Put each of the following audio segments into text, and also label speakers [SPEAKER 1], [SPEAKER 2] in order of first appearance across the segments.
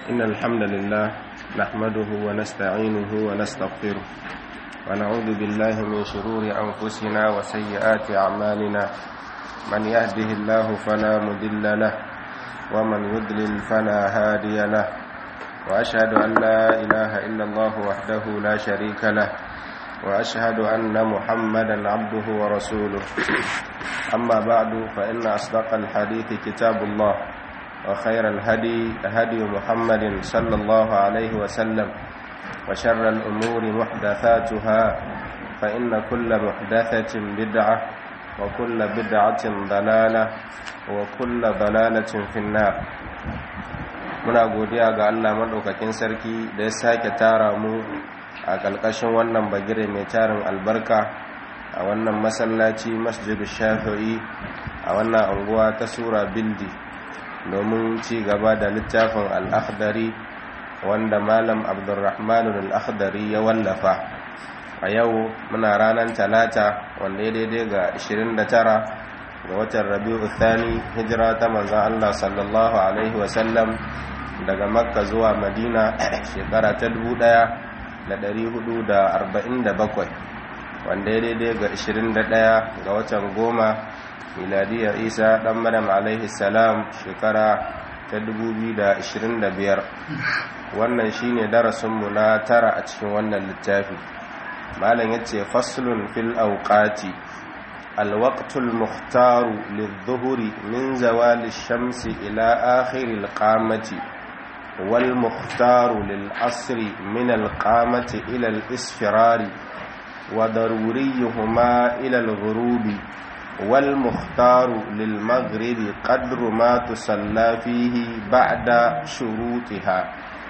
[SPEAKER 1] إن الحمد لله نحمده ونستعينه ونستغفره ونعوذ بالله من شرور أنفسنا وسيئات أعمالنا من يهده الله فلا مضل له ومن يضلل فلا هادي له وأشهد أن لا إله إلا الله وحده لا شريك له وأشهد أن محمدا عبده ورسوله أما بعد فإن أصدق الحديث كتاب الله وخير الهدي هدي محمد صلى الله عليه وسلم وشر الأمور محدثاتها فإن كل محدثة بدعة وكل بدعة ضلالة وكل ضلالة في النار muna godiya ga Allah maɗaukakin sarki da ya sake tara mu a ƙalƙashin wannan bagire mai tarin albarka a wannan masallaci masjidu shafi'i a wannan anguwa ta sura bildi domin ci gaba da littafin al'akhdari wanda malam abdurrahman al'akhdari ya wallafa a yau muna ranar talata wanda ya daidai ga 29 ga watan rabi'u thani hijira ta manzan Allah sallallahu alaihi wasallam daga makka zuwa madina shekara ta 1447 wanda ya daidai ga 21 ga watan goma miladiyar isa dan maryam alaihi salam shekara ta 2025 wannan shine darasinmu na tara a cikin wannan littafi malam yace faslun fil awqati الوقت المختار للظهر من زوال الشمس إلى آخر القامة والمختار للعصر من القامة إلى الإسفرار وضروريهما إلى الغروب والمختار للمغرب قدر ما تصلى فيه بعد شروطها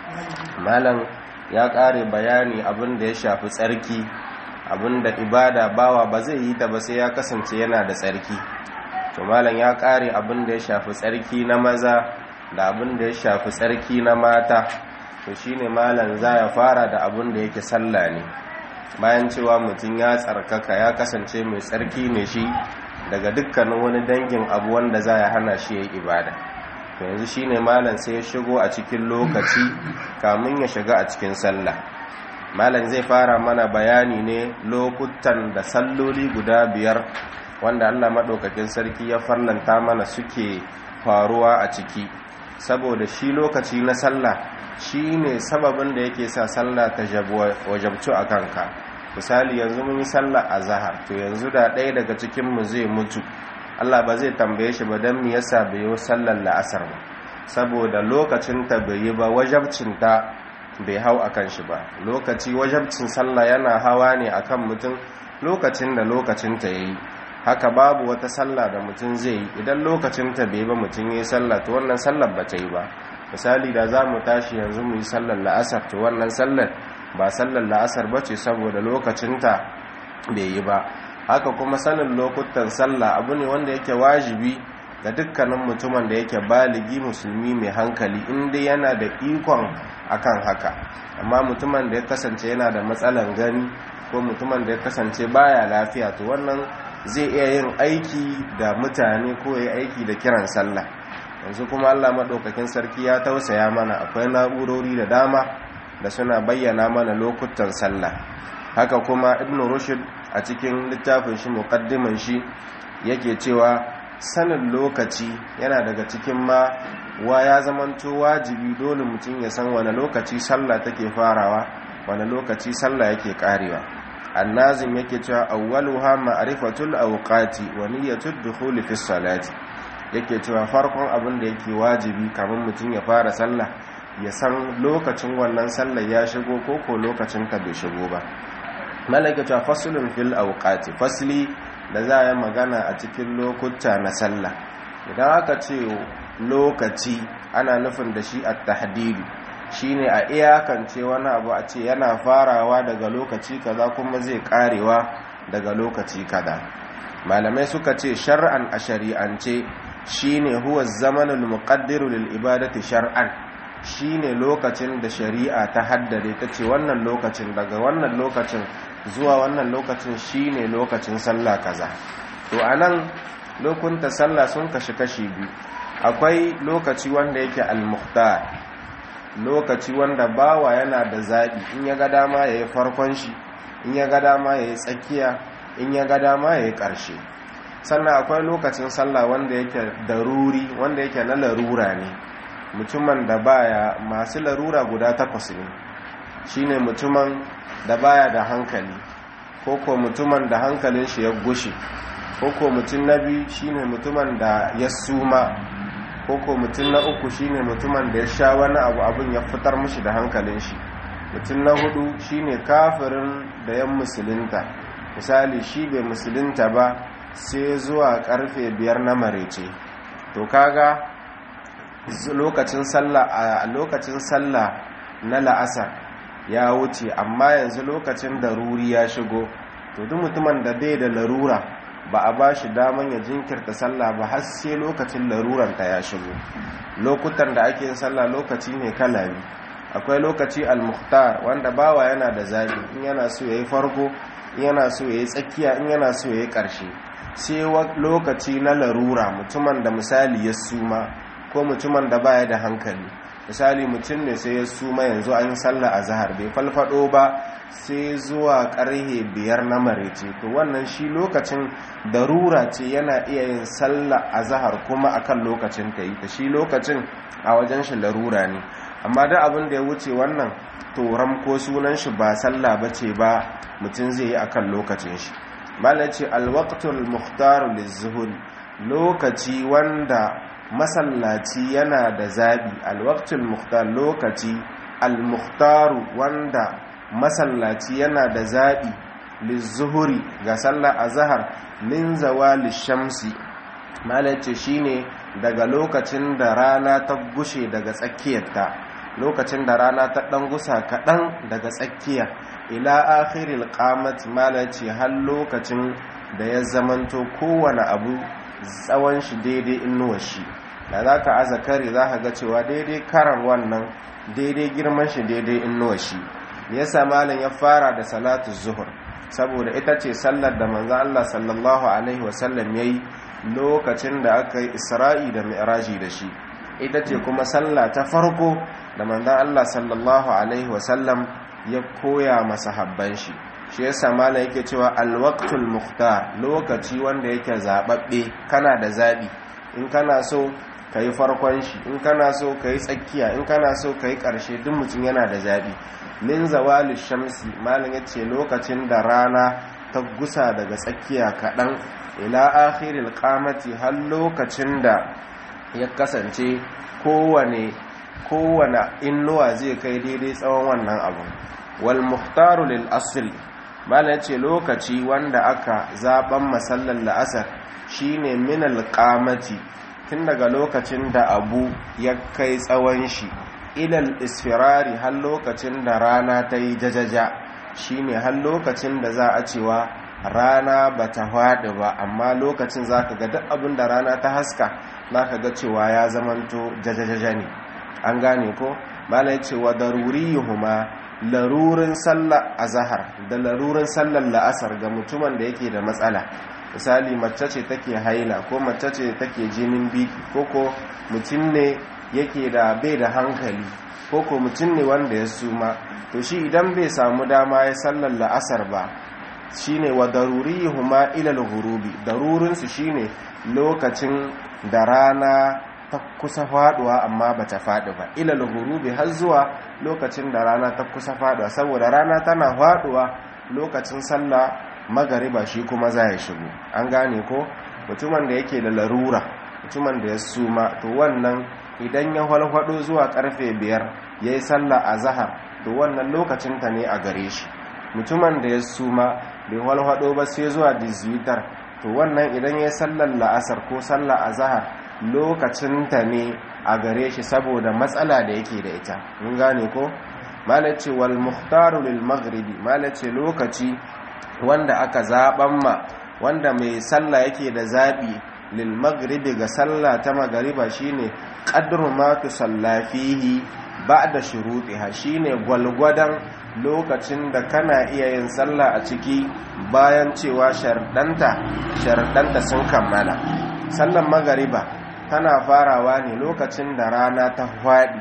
[SPEAKER 1] مالا ya ƙare bayani abin da ya shafi tsarki abin da ibada bawa ba zai yi ta ba sai ya kasance yana da tsarki to malam ya ƙare abin da ya shafi tsarki na maza da abin da ya shafi tsarki na mata to shine malam za ya fara da abin da yake sallah ne bayan cewa mutum ya tsarkaka ya kasance mai tsarki ne shi daga dukkanin wani dangin abu wanda za ya hana shi ya yi ibada to yanzu shine malam sai ya shigo a cikin lokaci kamun ya shiga a cikin sallah malam zai fara mana bayani ne lokutan da salloli guda biyar wanda Allah maɗaukakin sarki ya farlanta mana suke faruwa a ciki saboda shi lokaci na sallah shi ne sababin da yake sa sallah ta wajabcu a kanka misali yanzu mun yi sallah a zahar to yanzu da ɗaya daga cikinmu zai mutu Allah ba zai tambaye shi ba don mu yasa bai yi sallar la'asar ba saboda lokacinta bai yi ba wajabcinta bai hau a kan shi ba lokaci wajabcin sallah yana hawa ne a kan mutum lokacin da lokacinta ya yi haka babu wata sallah da mutum zai yi idan lokacinta bai ba mutum ya yi sallah to wannan sallar ba ta yi ba misali da za mu tashi yanzu mu yi sallar la'asar to wannan sallar ba sallar la'asar ba ce saboda lokacinta bai yi ba haka kuma sanin lokutan sallah abu ne wanda yake wajibi ga dukkanin mutumin da yake baligi musulmi mai hankali inda yana da ikon akan haka amma mutumin da ya kasance yana da matsalan gani ko mutumin da ya kasance baya lafiya to wannan zai iya yin aiki da mutane ko ya aiki da kiran sallah yanzu kuma Allah maɗaukakin sarki ya tausaya mana akwai na'urori da dama da suna bayyana mana lokutan sallah haka kuma ibnu rushd a cikin littafin shi muqaddiman shi yake cewa sanin lokaci yana daga cikin ma wa ya zamanto wajibi dole mutum ya san wani lokaci sallah take farawa wani lokaci sallah yake karewa annazim yake cewa awwaluha ma'rifatul awqati wa niyyatud dukhul fi salati yake cewa farkon abin da yake wajibi kamar mutum ya fara sallah ya san lokacin wannan sallah ya shigo ko ko lokacin ka bai shigo ba malaka cewa faslun fil awqati fasli da za a yi magana a cikin lokuta na sallah idan aka ce lokaci ana nufin da shi a tahdidu shine a iyakance wani abu a ce yana farawa daga lokaci kaza kuma zai karewa daga lokaci kaza malamai suka ce shar'an a shari'ance shine huwa zamanul muqaddiru lil ibadati shar'an shine lokacin da shari'a ta haddade ta ce wannan lokacin daga wannan lokacin zuwa wannan lokacin shine lokacin sallah kaza to anan lokunta sallah sun kashi kashi biyu akwai lokaci wanda yake al-mukhtar lokaci wanda bawa yana da zaɓi in ya ga dama ya yi farkon shi in ya ga dama ya yi tsakiya in ya ga dama ya yi ƙarshe sannan akwai lokacin sallah wanda yake daruri wanda yake na larura ne mutumin da baya masu larura guda takwas ne shine mutumin da baya da hankali ko ko mutumin da hankalin shi ya gushe ko ko mutum na biyu shine mutumin da ya suma ko ko mutum na uku shine mutumin da ya sha wani abu abin ya fitar mushi da hankalin shi mutum na hudu shine kafirin da yan musulunta misali shi bai musulunta ba sai zuwa karfe biyar na marece to kaga lokacin sallah a lokacin sallah na la'asar ya wuce amma yanzu lokacin daruri ya shigo to duk mutumin da bai da larura ba a ba shi daman ya jinkirta sallah ba har sai lokacin laruranta ya shigo lokutan da ake yin sallah lokaci ne kala biyu akwai lokaci al-mukhtar wanda bawa yana da zabi in yana so yayi farko in yana so yayi tsakiya in yana so yayi karshe sai lokaci na larura mutumin da misali ya suma ko mutumin da baya da hankali misali mutum ne sai ya suma yanzu an sallah a zahar bai falfado ba sai zuwa karhe biyar na marece to wannan shi lokacin darura ce yana iya yin sallah a zahar kuma akan lokacin ta yi ta shi lokacin a wajen shi larura ne amma da abin da ya wuce wannan to ko sunan shi ba sallah ba ce ba mutum zai yi akan lokacin shi mala ce alwaktul muhtaru lizuhuri lokaci wanda masallaci yana da zabi alwaktul muhtar lokaci almuhtaru wanda masallaci yana da zabi lizuhuri ga sallar azhar min zawali shamsi malace shine daga lokacin da rana ta gushe daga tsakiyarta lokacin da rana ta dan gusa kaɗan daga tsakiya ila akhiril qamat malace har lokacin da ya zamanto kowane abu tsawon shi daidai inuwar shi da za ka aza kare za ka ga cewa daidai karan wannan daidai girman shi daidai inuwar shi yasa malam ya fara da salatu zuhur saboda ita ce sallar da manzo Allah sallallahu alaihi wasallam yayi lokacin da aka yi Isra'i da Mi'raji da shi ita ce kuma sallah ta farko da manzo Allah sallallahu alaihi wasallam ya koya masahabban shi shi yasa malam yake cewa alwaqtul mukhtar lokaci wanda yake zababbe kana da zabi in kana so kai farkon shi in kana so kai tsakiya in kana so kai karshe duk mutum yana da zabi min zawali shamsi malam yace lokacin da rana ta gusa daga tsakiya kadan ila akhiril qamati har lokacin da ya kasance kowane kowane innuwa zai kai daidai tsawon wannan abu wal muhtaru lil asl mala ce lokaci wanda aka zaben masallar la'asar shine min alqamati tun daga lokacin da abu ya kai tsawon shi ilal isfirari har lokacin da rana ta yi jajaja shine har lokacin da za a cewa rana ba ta faɗi ba amma lokacin za ka ga duk abin da rana ta haska za ka ga cewa ya zamanto jajajaja ne an gane ko mala ce wa daruriyuhuma larurin sallar azahar da larurin sallar la'asar ga mutumin da yake da matsala misali mace ce take haila ko mace ce take jinin biki ko ko mutum ne yake da bai da hankali ko ko mutum ne wanda ya suma to shi idan bai samu dama ya sallar la'asar ba shine wa daruriyuhuma ila al-ghurubi darurin su shine lokacin da rana ta kusa faduwa amma bata fadi ba ila al-ghurubi har zuwa lokacin da rana ta kusa faduwa saboda rana tana faduwa lokacin sallah magariba shi kuma za ya shigo an gane ko mutumin da yake da larura mutumin da ya suma to wannan idan ya walwado zuwa karfe biyar ya yi sallah a zahar to wannan lokacin ta ne a gare shi mutumin da ya suma bai walwado ba sai zuwa dizitar to wannan idan ya yi sallar la'asar ko sallah a zahar lokacin ta ne a gare shi saboda matsala da yake da ita mun gane ko malace wal muhtaru lil maghribi malace lokaci wanda aka zaban ma wanda mai sallah yake da zabi lil maghribi ga sallah ta magariba shine qadru ma tusalla fihi ba'da shurutiha shine gwalgwadan lokacin da kana iya yin sallah a ciki bayan cewa shardanta shardanta sun kammala sallan magariba tana farawa ne lokacin da rana ta faɗi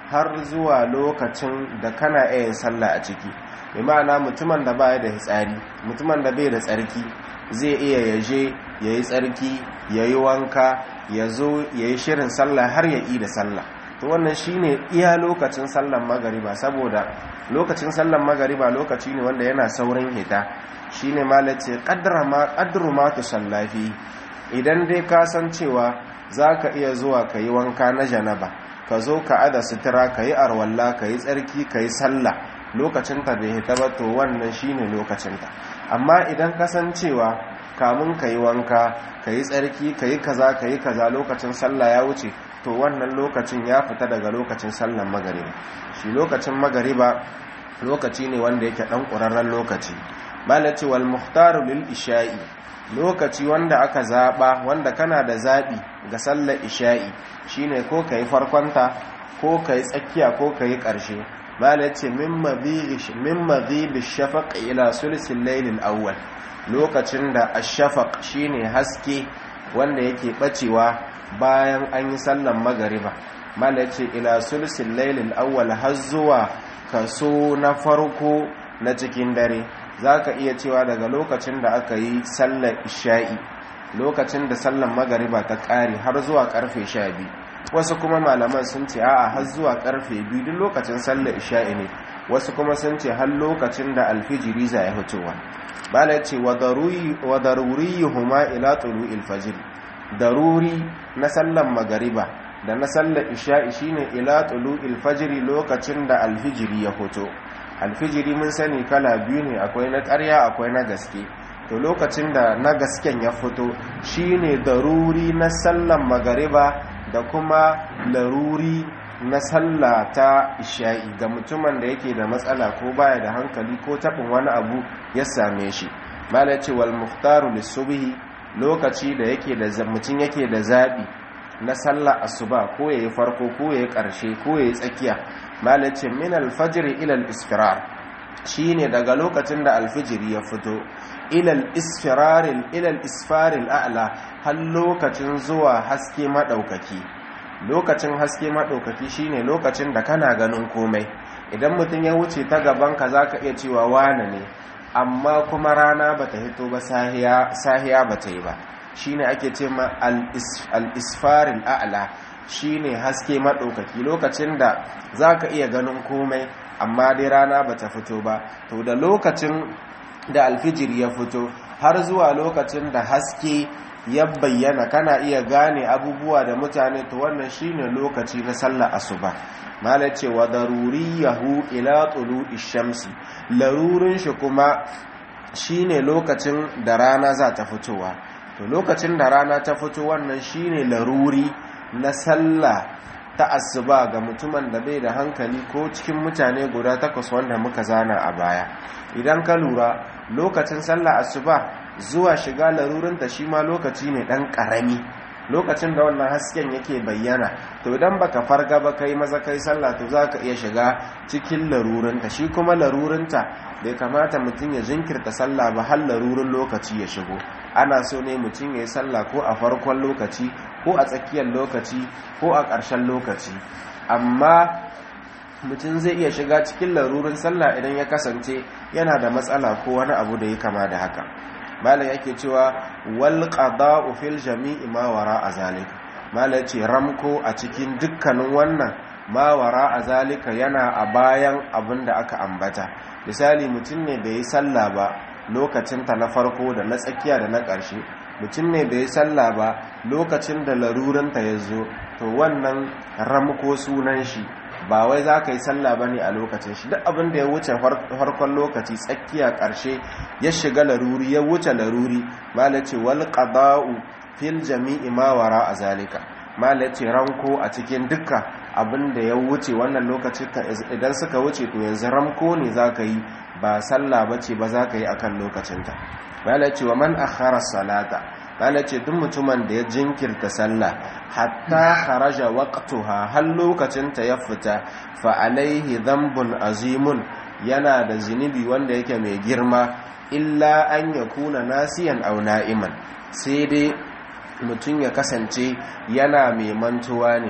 [SPEAKER 1] har zuwa lokacin da kana yin sallah a ciki bi ma'ana mutumin da baya da hitsari mutumin da bai da tsarki zai iya yaje yayi tsarki yayi wanka ya zo yayi shirin sallah har ya yi da sallah to wannan shine iya lokacin sallan magariba saboda lokacin sallan magariba lokaci ne wanda yana saurin hita shine malace qaddara ma qadru ma tusallafi idan dai ka san cewa zaka iya zuwa kayi wanka na janaba ka zo ka ada sutura kayi arwalla kayi tsarki kayi sallah lokacin ta bai hita ba to wannan shine lokacin ta amma idan ka san cewa kamun kayi wanka kayi tsarki kayi kaza kayi kaza lokacin sallah ya wuce to wannan lokacin ya fita daga lokacin sallan magariba shi lokacin magariba lokaci ne wanda yake dan ƙurarren lokaci malaci wal muhtaru lil isha'i lokaci wanda aka zaba wanda kana da zabi ga sallar isha'i shine ko kai farkonta ko kai tsakiya ko kai karshe malaci min madhibi min madhibi shafaq ila sulsil layl al awwal lokacin da ash-shafaq shine haske wanda yake bacewa bayan an yi sallan magariba mala ce ila sulsin lailin awwal har zuwa kaso na farko na cikin dare za ka iya cewa daga lokacin da aka yi sallar isha'i lokacin da sallan magariba ta ƙare har zuwa karfe sha biyu wasu kuma malaman sun ce a'a har zuwa karfe biyu duk lokacin sallar isha'i ne wasu kuma sun ce har lokacin da alfijiri za ya fitowa bala ce wa daruri huma ila tulu'il fajr daruri na sallan magariba da na sallar isha'i shine ila tulu'il fajri lokacin da alfijiri ya fito alfijiri mun sani kala biyu ne akwai na ƙarya akwai na gaske to lokacin da na gasken ya fito shine daruri na sallan magariba da kuma laruri na sallah ta isha'i ga mutumin da yake da matsala ko baya da hankali ko taɓin wani abu ya same shi malaci wal muhtaru lissubihi lokaci da yake da mutum yake da zaɓi na sallah asuba ko yayi farko ko yayi ƙarshe ko yayi tsakiya malaci min alfajr ila al-isfirar shine daga lokacin da alfijiri ya fito ila al-isfirar ila al-isfar al-a'la har lokacin zuwa haske madaukaki lokacin haske madaukaki shine lokacin da kana ganin komai idan mutum ya wuce ta gaban ka zaka iya cewa wane ne amma kuma rana bata hito ba sahiya sahiya bata yi ba shine ake ce ma al-isfaril a'la shine haske madaukaki lokacin da zaka iya ganin komai amma dai rana bata fito ba to da lokacin da alfijir ya fito har zuwa lokacin da haske ya bayyana kana iya gane abubuwa da mutane to wannan shine lokaci na sallar asuba malai ce wa daruriyahu ila tulu'i shamsi larurin shi kuma shine lokacin da rana za ta fitowa to lokacin da rana ta fito wannan shine laruri na sallah ta asuba ga mutumin da bai da hankali ko cikin mutane guda takwas wanda muka zana a baya idan ka lura lokacin sallah asuba zuwa shiga larurinta shi ma lokaci ne dan karami lokacin da wannan hasken yake bayyana to idan baka farga ba kai maza kai sallah to zaka iya shiga cikin larurinta shi kuma larurinta bai kamata mutum ya jinkirta sallah ba har larurin lokaci ya shigo ana so ne mutum ya yi sallah ko a farkon lokaci ko a tsakiyar lokaci ko a ƙarshen lokaci amma mutum zai iya shiga cikin larurin sallah idan ya kasance yana da matsala ko wani abu da ya kama da haka malam yake cewa wal qada'u fil jami'i ma wara azalika malam ce ramko a cikin dukkanin wannan ma wara azalika yana a bayan abin da aka ambata misali mutum ne da yi sallah ba lokacin ta na farko da na tsakiya da na ƙarshe mutum ne da yi sallah ba lokacin da larurinta ya zo to wannan ramko sunan shi ba wai za ka yi sallah ba ne a lokacin shi duk abin da ya wuce farkon lokaci tsakiya ƙarshe ya shiga laruri ya wuce laruri malace wal qada'u fil jami'i ma wara a zalika malace ranko a cikin dukka abin da ya wuce wannan lokaci idan suka wuce to yanzu ramko ne za ka yi ba sallah ba ce ba za ka yi akan lokacinta malace wa man akhara salata malace duk mutumin da ya jinkirta sallah hatta kharaja waqtuha har lokacinta ya fita fa alaihi dhanbun azimun yana da zinubi wanda yake mai girma illa an yakuna nasiyan aw na'iman sai dai mutum ya kasance yana mai mantuwa ne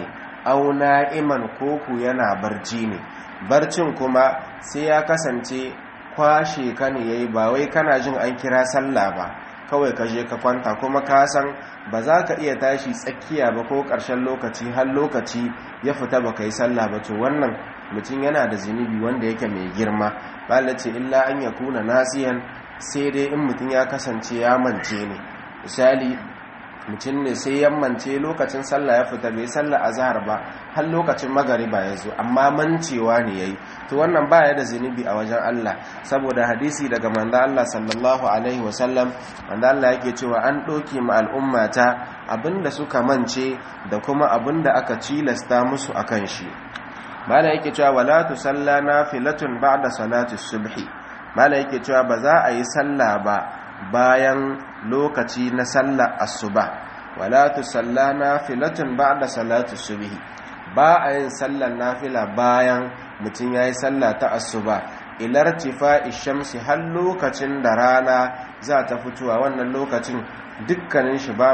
[SPEAKER 1] au na'iman koko yana barci ne barcin kuma sai ya kasance kwashe ka ne yayi ba wai kana jin an kira sallah ba kawai ka je ka kwanta kuma ka san ba za ka iya tashi tsakiya ba ko ƙarshen lokaci har lokaci ya fita ba ka yi sallah ba to wannan mutum yana da zunubi wanda yake mai girma ce illa an ya kuna nasiyan sai dai in mutum ya kasance ya mance ne misali mutum ne sai yammance lokacin sallah ya fita bai sallah azhar ba har lokacin magariba ya zo amma mancewa ne yayi to wannan baya da zunubi a wajen Allah saboda hadisi daga manzo Allah sallallahu alaihi wasallam manzo Allah yake cewa an doke mu al'ummata abinda suka mance da kuma abinda aka cilasta musu akan shi mala yake cewa wala tusalla nafilatun ba'da salati subhi mala yake cewa ba za a yi sallah ba bayan lokaci na sallar asuba wala tusalla nafilatun ba'da salati subhi ba a yin sallar nafila bayan mutum yayi sallah ta asuba ilar tifa'i shamsi har lokacin da rana za ta fitowa wannan lokacin dukkanin shi ba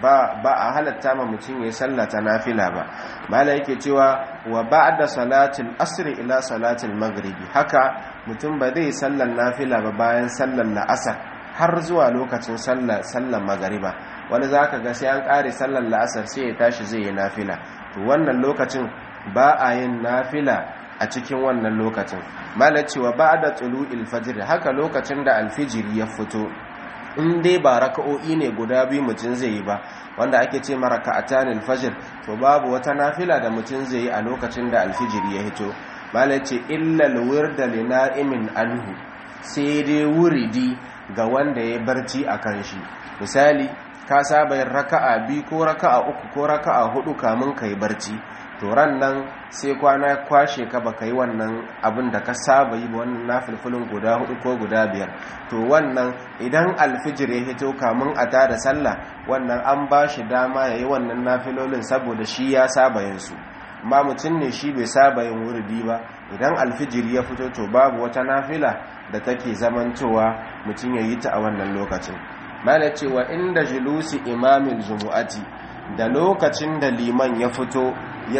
[SPEAKER 1] a halatta ma mutum yayi sallah ta nafila ba mala yake cewa wa ba'da salatil asri ila salatil maghribi haka mutum ba zai sallar nafila ba bayan sallar la'asar har zuwa lokacin sallar magariba wani za ka ga sai an ƙare sallar la'asar sai ya tashi zai yi nafila to wannan lokacin ba a yin nafila a cikin wannan lokacin malacewa ba da tsulu ilfajir haka lokacin da alfijiri ya fito in dai ba raka'o'i ne guda biyu mutum zai yi ba wanda ake ce mara ka'atan alfajir to babu wata nafila da mutum zai yi a lokacin da alfijiri ya hito malace illal wirda li na'imin anhu sai dai wuridi ga wanda ya barci a kan shi misali ka saba yin raka'a biyu ko raka'a uku ko raka'a hudu kamun ka yi barci to ran nan sai kwana kwashe ka baka yi wannan abin da ka saba yi wannan nafilfilin guda hudu ko guda biyar to wannan idan alfijir ya hito kamun a tada sallah wannan an ba shi dama ya yi wannan nafilolin saboda shi ya saba yin su amma mutum ne shi bai saba yin wurdi ba idan alfijir ya fito to babu wata nafila da take zamantowa mutum ya yi ta a wannan lokacin mana cewa inda julusi imamin jumu'ati da lokacin da liman ya fito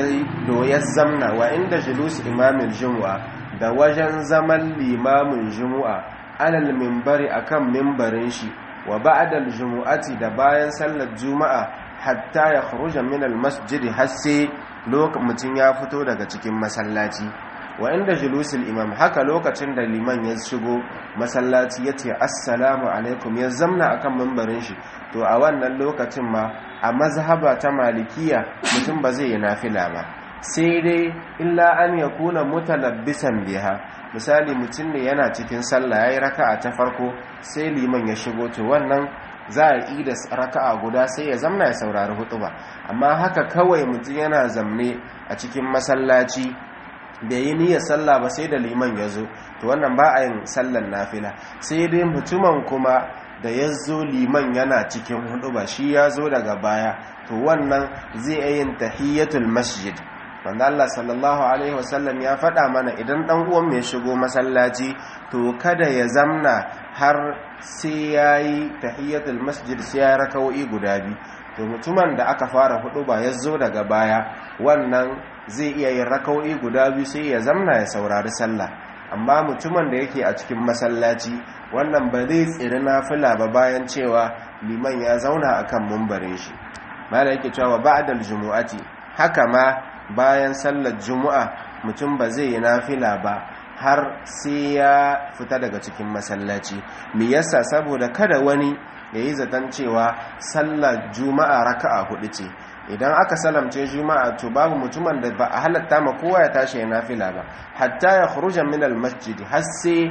[SPEAKER 1] ya zamna wa inda julusi imamin jumu'a da wajen zaman limamin jumu'a alal mimbari akan mimbarin shi wa ba'dal jumu'ati da bayan sallar juma'a hatta ya kharuja min al masjid har sai mutum ya fito daga cikin masallaci wa inda julusul imam haka lokacin da liman ya shigo masallaci ya ce assalamu alaikum ya zamna akan mambarin shi to a wannan lokacin ma a mazhaba ta malikiya mutum ba zai yi nafila ba sai dai illa an ya kuna mutalabbisan biha misali mutum ne yana cikin sallah yayi raka'a ta farko sai liman ya shigo to wannan za a yi da raka'a guda sai ya zamna ya saurari hutuba amma haka kawai mutum yana zamne a cikin masallaci da yi niyyar sallah ba sai da liman ya zo to wannan ba a yin sallan nafila sai dai mutumin kuma da ya zo liman yana cikin hudu ba shi ya zo daga baya to wannan zai yin tahiyyatul masjid wanda Allah sallallahu alaihi wasallam ya faɗa mana idan ɗan uwan mai shigo masallaci to kada ya zamna har sai ya yi tahiyyatul masjid sai ya raka'o'i guda biyu to mutumin da aka fara hudu ba ya zo daga baya wannan zai iya yin raka'o'i guda biyu sai ya zamna ya saurari sallah amma mutumin da yake a cikin masallaci wannan ba zai tsiri nafila ba bayan cewa liman ya zauna akan mumbarin shi mala yake cewa ba'dal jumu'ati haka ma bayan sallar jumu'a mutum ba zai yi nafila ba har sai ya fita daga cikin masallaci me yasa saboda kada wani ya yi zaton cewa sallar juma'a raka'a hudu ce idan aka salamce juma'a to babu mutumin da ba a halatta ma kowa ya tashi ya nafila ba hatta ya khuruja min al-masjid har sai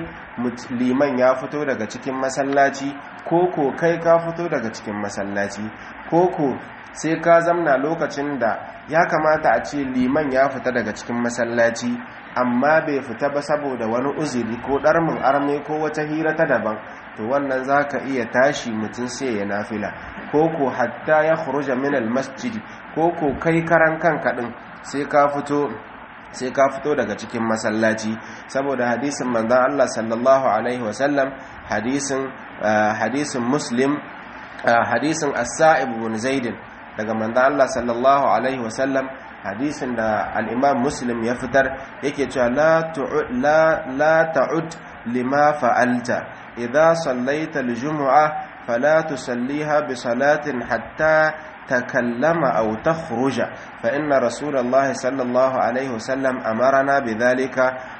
[SPEAKER 1] liman ya fito daga cikin masallaci ko ko kai ka fito daga cikin masallaci ko ko sai ka zamna lokacin da ya kamata a ce liman ya fita daga cikin masallaci amma bai fita ba saboda wani uzuri ko ɗarmin arme ko wata hira ta daban to wannan za ka iya tashi mutum sai ya nafila ko ko hatta ya khuruja min masjid ko ko kai karan kanka din sai ka fito sai ka fito daga cikin masallaci saboda hadisin manzon Allah sallallahu alaihi wasallam hadisin hadisin muslim hadisin as-sa'ib ibn zaid daga manzon Allah sallallahu alaihi wasallam hadisin da al-imam muslim ya fitar yake cewa la la la ta'ud lima fa'alta idza sallaita al-jum'a fala tusalliha bi salatin hatta تكلم أو تخرج فإن رسول الله صلى الله عليه وسلم أمرنا بذلك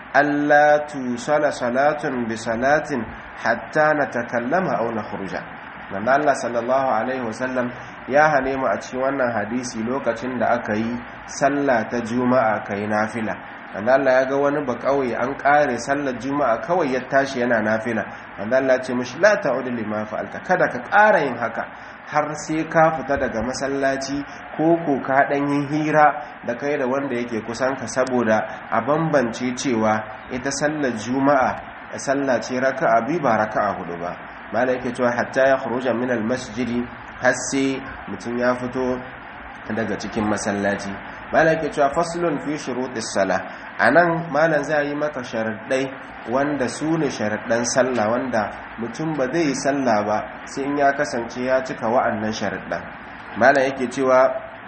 [SPEAKER 1] ألا توصل صلاة بصلاة حتى نتكلم أو نخرج من الله صلى الله عليه وسلم ya hane mu a cikin wannan hadisi lokacin da aka yi sallah ta juma'a kai nafila wanda Allah ya ga wani ba kauye an kare sallar juma'a kawai ya tashi yana nafila wanda Allah ya ce mishi la ta'udu lima fa'alta kada ka ƙara yin haka har sai ka fita daga masallaci ko ko ka dan yin hira da kai da wanda yake kusan ka saboda a bambance cewa ita sallar juma'a sallah ce raka'a bi ba raka'a hudu ba malai yake cewa hatta ya khuruja min al-masjidi har sai mutum ya fito daga cikin masallaci malam ke cewa faslun fi shurutis sala anan malam zai yi maka sharaɗai wanda su ne sharaɗan sallah wanda mutum ba zai yi sallah ba sai in ya kasance ya cika wa'annan sharaɗan malam yake cewa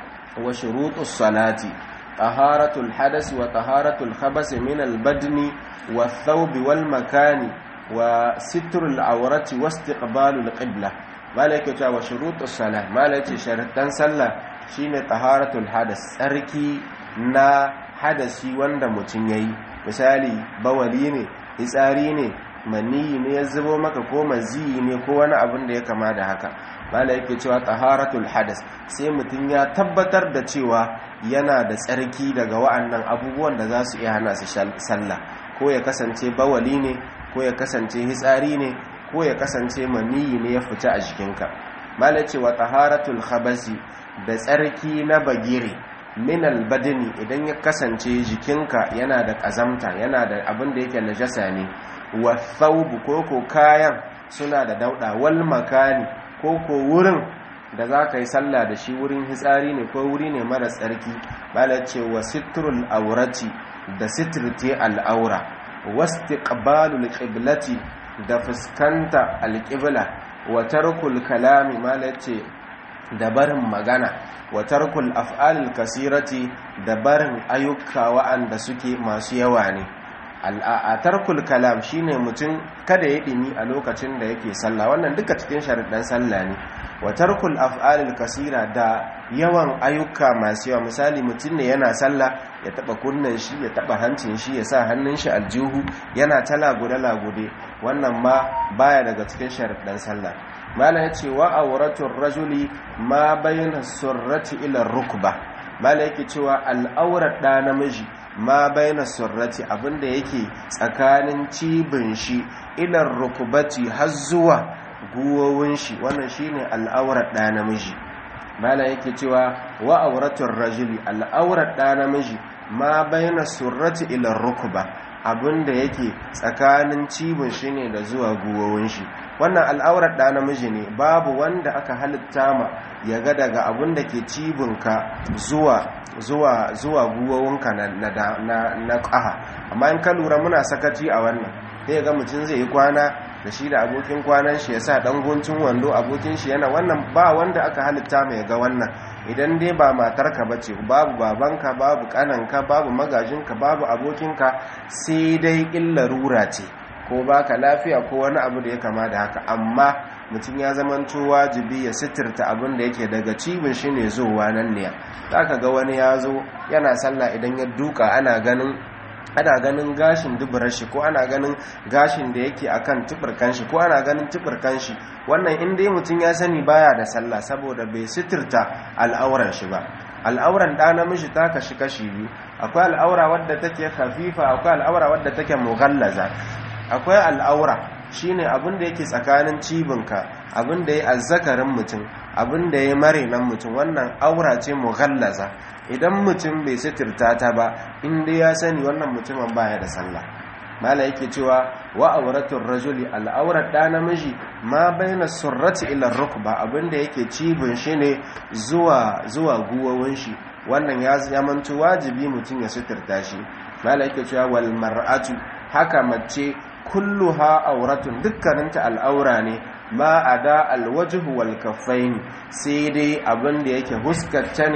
[SPEAKER 1] wa shurutus salati taharatul hadas wa taharatul khabas min al badni wa thawbi wal makani wa sitrul awrati wa istiqbalul qibla malaka cewa shurutus salah malaka sharuɗan sallah shine taharatul hadas tsarki na hadasi wanda mutum yayi misali bawali ne fitsari ne maniyi ne ya zubo maka ko maziyi ne ko wani abin da ya kama da haka malaka yake cewa taharatul hadas sai mutum ya tabbatar da cewa yana da tsarki daga wa'annan abubuwan da za su iya hana su sallah ko ya kasance bawali ne ko ya kasance hitsari ne ko ya kasance maniyi ne ya fita a jikinka malace wa taharatul khabasi da tsarki na bagire min albadini idan ya kasance jikinka yana da kazamta yana da abin da yake najasa ne wa thawbu koko kayan suna da dauda wal makani koko wurin da za ka yi sallah da shi wurin hitsari ne ko wuri ne mara tsarki malace wa sitrul aurati da sitirti al'aura wastiqbalul qiblati da fuskanta alƙibla wa tarkul kalami malace da barin magana wa tarkul af'alil kasirati da barin ayyuka wa'anda suke masu yawa ne a tarkul kalam shine mutum kada ya dimi a lokacin da yake sallah wannan duka cikin sharuɗan sallah ne wa tarkul af'alil kasira da yawan ayyuka masu yawa misali mutum ne yana sallah ya taba kunnen shi ya taba hancin shi ya sa hannun shi aljihu yana ta lagude lagude wannan ma baya daga cikin sharuɗan sallah mala ya ce wa auratul rajuli ma bayyana surrati ila rukba mala yake cewa al'aurar ɗa namiji ma bayyana surrati abinda yake tsakanin cibin shi ilar rukubati har zuwa guwowin shi wannan shine al'aurar ɗa namiji mala yake cewa wa auratul rajuli al'aurar ɗa namiji ma bayyana surrati ilar rukuba abinda yake tsakanin cibin shi ne da zuwa guwowin shi wannan al'aurar ɗa namiji ne babu wanda aka halitta ma ya ga daga abin da ke cibinka zuwa zuwa zuwa guwowinka na na na ƙaha amma in ka lura muna sakaci a wannan sai ga mutum zai yi kwana da shi da abokin kwanan shi ya sa ɗan guntun wando abokin shi yana wannan ba wanda aka halitta mai ga wannan idan dai ba matarka ba ce babu babanka babu kananka babu magajinka babu abokinka sai dai illa rura ce ko baka lafiya ko wani abu da ya kama da haka amma mutum ya zamanto wajibi ya sitirta abin da yake daga cibin shi ne zuwa nan ne za ka ga wani ya zo yana sallah idan ya duka ana ganin ana ganin gashin duburar shi ko ana ganin gashin da yake akan tubirkan shi ko ana ganin tubirkan shi wannan in dai mutum ya sani baya da sallah saboda bai sitirta al'auran shi ba al'auran da namiji ta kashi kashi biyu akwai al'aura wadda take khafifa akwai al'aura wadda take mughallaza akwai al'aura shine abin da yake tsakanin cibinka abin da ya azzakarin mutum abin da ya mare nan mutum wannan aura ce mughallaza idan mutum bai sitirta ta ba inda ya sani wannan mutumin baya da sallah mala yake cewa wa auratul rajuli al'aurar da namiji ma baina surrati ila rukba abin da yake cibin shi ne zuwa zuwa guwawin shi wannan ya zamanto wajibi mutum ya sitirta shi mala yake cewa wal mar'atu haka mace kulluha auratun dukkaninta al'aura ne ma a da alwajihu wal kaffaini sai dai abin da yake huskarta ne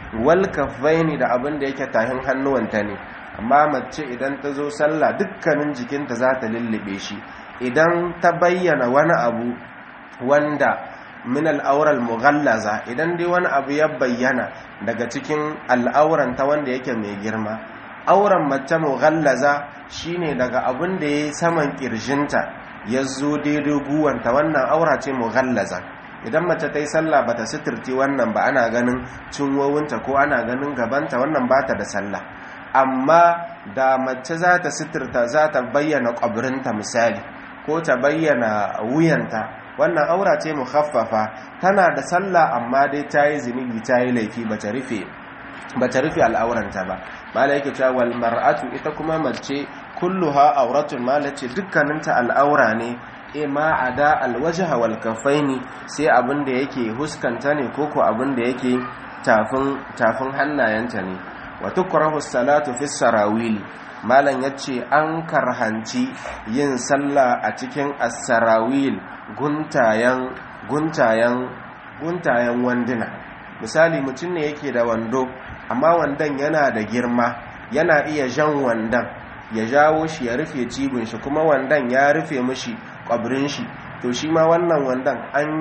[SPEAKER 1] wal kaffaini da abin da yake tahin hannuwanta ne amma mace idan ta zo sallah dukkanin jikinta za ta lullube shi idan ta bayyana wani abu wanda min al'aural mughallaza idan dai wani abu ya bayyana daga cikin al'auranta wanda yake mai girma auren mace mughallaza shine daga abin da ya saman kirjinta ya zo daidai guwanta wannan aura ce mughallaza idan mace ta yi sallah bata sitirti wannan ba ana ganin cinwowinta ko ana ganin gabanta wannan bata da sallah amma da mace za ta sitirta za ta bayyana ƙwabirinta misali ko ta bayyana wuyanta wannan aura ce mukhaffafa tana da sallah amma dai ta yi zunubi ta yi laifi bata rufe bata rufe al'auranta ba mala yake cewa wal mar'atu ita kuma mace kulluha auratun mala ce dukkaninta al'aura ne e ma ada alwajha wal kaffaini sai abin da yake huskanta ne ko ko abin da yake tafin tafin hannayenta ne wa tukrahu salatu fi sarawili malam yace an karhanci yin sallah a cikin as-sarawil guntayen guntayen guntayen wanduna misali mutum ne yake da wando amma wandon yana da girma yana iya jan wandon ya jawo shi ya rufe cibin shi kuma wandon ya rufe mishi kwabrin shi to shi ma wannan wandon an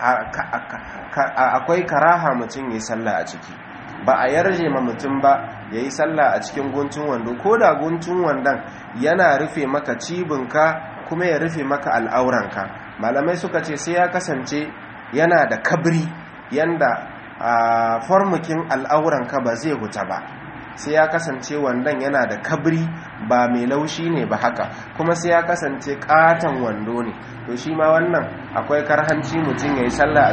[SPEAKER 1] akwai karaha mutum ya sallah a ciki ba a yarje ma mutum ba ya yi sallah a cikin guntun wando ko da guntun wandon yana rufe maka cibinka kuma ya rufe maka al'auranka malamai suka ce sai ya kasance yana da kabri yanda a formukin al'auranka ba zai huta ba sai ya kasance wandon yana da kabri ba mai laushi ne ba haka kuma sai ya kasance katon wando ne to shi ma wannan akwai karhanci mutum ya yi sallah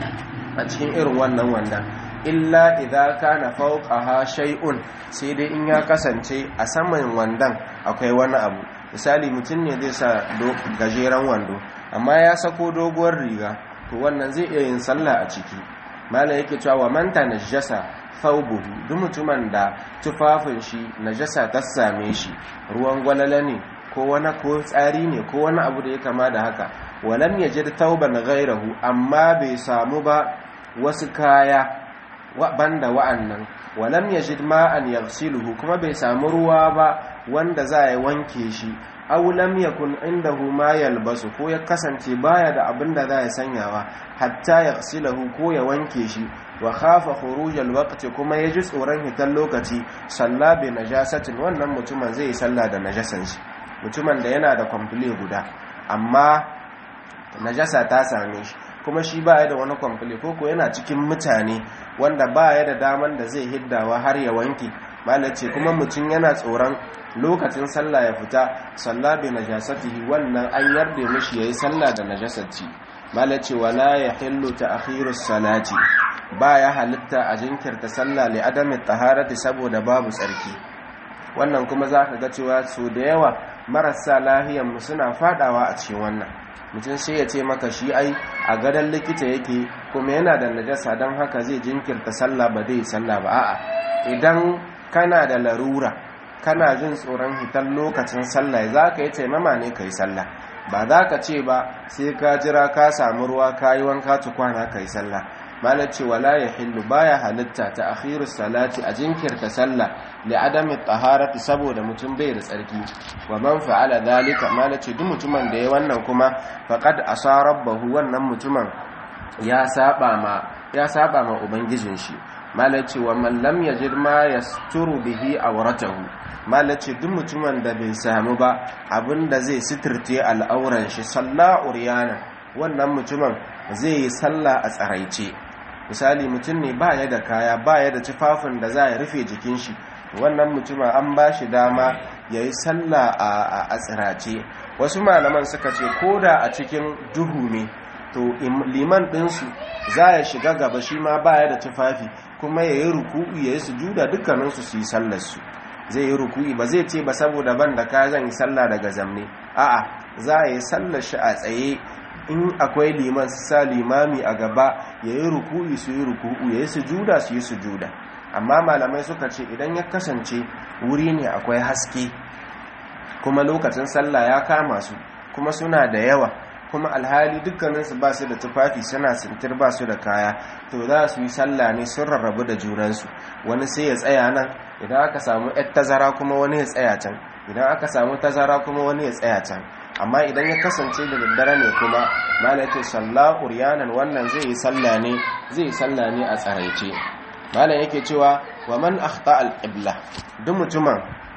[SPEAKER 1] a cikin irin wannan wandon illa idza kana fawqaha shay'un sai dai in ya kasance a saman wandon akwai wani abu misali mutum ne zai sa gajeren wando amma ya sako doguwar riga to wannan zai iya yin sallah a ciki malam yake cewa wa man tanajjasa thawbuhu duk mutumin da tufafin shi najasa ta same shi ruwan gwalala ne ko wani ko tsari ne ko wani abu da ya kama da haka walam yajid thawban ghayrahu amma bai samu ba wasu kaya banda wa'annan walam yajid ma'an yaghsiluhu kuma bai samu ruwa ba wanda za ya wanke shi aw lam yakun indahu ma yalbasu ko ya kasance baya da abin da za ya sanyawa hatta yaghsilahu ko ya wanke shi wa khafa khuruj alwaqti kuma yaji tsoron hitan lokaci salla bi najasatin wannan mutumin zai yi sallah da najasan shi mutumin da yana da kwamfule guda amma najasa ta same shi kuma shi ba ya da wani kwamfule ko ko yana cikin mutane wanda ba ya da daman da zai hiddawa har ya wanke malace kuma mutum yana tsoron lokacin sallah ya fita sallah bi najasatihi wannan an yarda mishi yayi sallah da najasarci malace wala yahillu ta'khirus salati ba ya halitta a jinkirta sallah li adami taharati saboda babu tsarki wannan kuma zaka ga cewa so da yawa marasa lahiyan mu suna fadawa a cikin wannan mutum sai ya ce maka shi ai a gadon likita yake kuma yana da najasa don haka zai jinkirta sallah ba zai sallah ba a'a idan kana da larura kana jin tsoron hitar lokacin sallah za ka yi taimama ne ka yi sallah ba za ka ce ba sai ka jira ka samu ruwa ka yi wanka tukwana ka yi sallah malar ce wala ya hillu baya halitta ta akhiru salati a jinkirta sallah li adami taharati saboda mutum bai da tsarki wa man fa'ala dhalika malar ce duk mutumin da ya wannan kuma faqad asa rabbahu wannan mutumin ya saba ma ya saba ma ubangijin shi malar ce wa man lam yajid ma yasturu bihi awratahu malar ce duk mutumin da bai samu ba abinda zai sitirte al'auran shi sallah uryana wannan mutumin zai yi sallah a tsaraice misali mutum ne ba ya da kaya ba ya da tufafin da za ya rufe jikin shi wannan mutumin an ba shi dama ya yi sallah a tsirace wasu malaman suka ce ko da a cikin duhu ne to liman ɗinsu za ya shiga gaba shi ma ba ya da tufafi kuma ya yi ruku'u ya yi sujuda dukkaninsu su yi sallarsu zai yi ruku'i ba zai ce ba saboda ban da kaya zan yi sallah daga zamne a'a za a yi sallar shi a tsaye in akwai liman sa limami a gaba ya yi ruku'i su yi ruku'u ya yi sujuda su yi sujuda amma malamai suka ce idan ya kasance wuri ne akwai haske kuma lokacin sallah ya kama su kuma suna da yawa kuma alhali dukkaninsu ba su da tufafi suna sintir ba su da kaya to za su yi sallah ne sun rarrabu da junansu wani sai ya tsaya nan idan aka samu yar tazara kuma wani ya tsaya can idan aka samu tazara kuma wani ya tsaya can amma idan ya kasance da daddare ne kuma malaka sallah uryanan wannan zai yi sallah ne zai yi sallah ne a tsaraice malam yake cewa wa man akhta al-qibla duk mutumin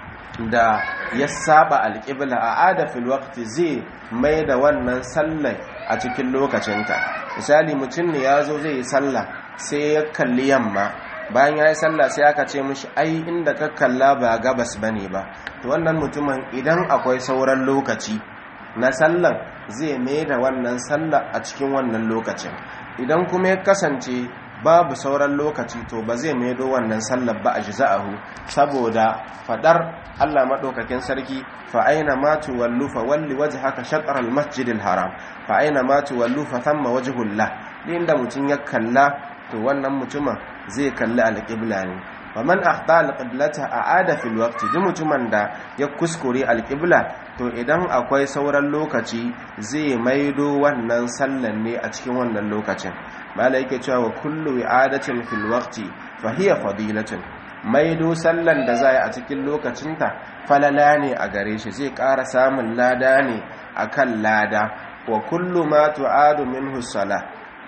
[SPEAKER 1] da ya saba al-qibla a ada fil waqti zai mai da wannan sallar a cikin lokacinta misali mutum ne ya zo zai yi sallah sai ya kalli yamma bayan ya yi sallah sai aka ce mishi ai inda ka kalla ba gabas bane ba to wannan mutumin idan akwai sauran lokaci na sallan zai mai da wannan sallah a cikin wannan lokacin idan kuma ya kasance babu sauran lokaci to ba zai maido wannan sallar ba a jiza'ahu saboda fadar Allah madaukakin sarki fa aina ma tuwallu fa walli wajhaka shatr al masjid al haram fa aina ma tuwallu fa thamma wajhullah inda mutun ya kalla to wannan mutumin zai kalli al qibla ne wa man akhta al qiblata aada fil waqti duk mutumin da ya kuskure al qibla to idan akwai sauran lokaci zai maido wannan sallan ne a cikin wannan lokacin mala yake cewa wa kullu i'adatin fil waqti fa hiya fadilatun maido sallan da zai a cikin lokacinta falala ne a gare shi zai ƙara samun lada ne akan lada wa kullu ma tu'adu minhu salah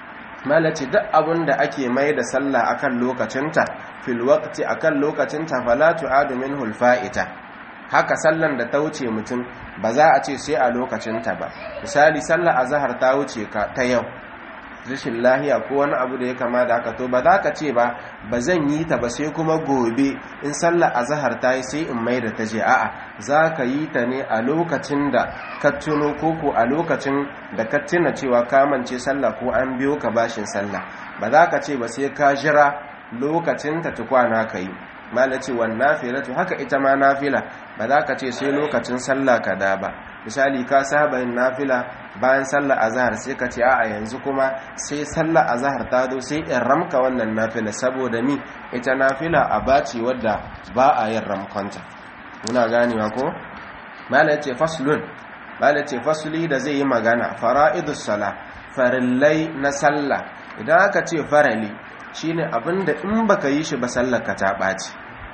[SPEAKER 1] mala ce duk abin da ake mai da sallah akan lokacinta fil waqti akan lokacinta fala tu'adu minhu al fa'ita haka sallan da ta wuce mutum ba za a ce sai a lokacinta ba misali sallar azhar ta wuce ka ta yau rashin lahiya ko wani abu da ya kama da haka to ba za ka ce ba ba zan yi ta ba sai kuma gobe in sallar azhar ta yi sai in mai da ta je a'a za ka yi ta ne a lokacin da ka tuno koko a lokacin da ka tuna cewa ka mance sallah ko an biyo ka bashin sallah ba za ka ce ba sai ka jira lokacin ta tukwana ka yi mala ce wan nafilatu haka ita ma nafila ba za ka ce sai lokacin sallah ka da ba misali ka saba yin nafila bayan sallah azhar sai ka ce a'a yanzu kuma sai sallah azhar ta zo sai in ramka wannan nafila saboda ni ita nafila a baci wadda ba a yin ramkonta muna ganewa ko mala ce faslun mala ce fasli da zai yi magana fara'idus sala farillai na sallah idan aka ce farali shine abinda in baka yi shi ba sallar ka ta ɓaci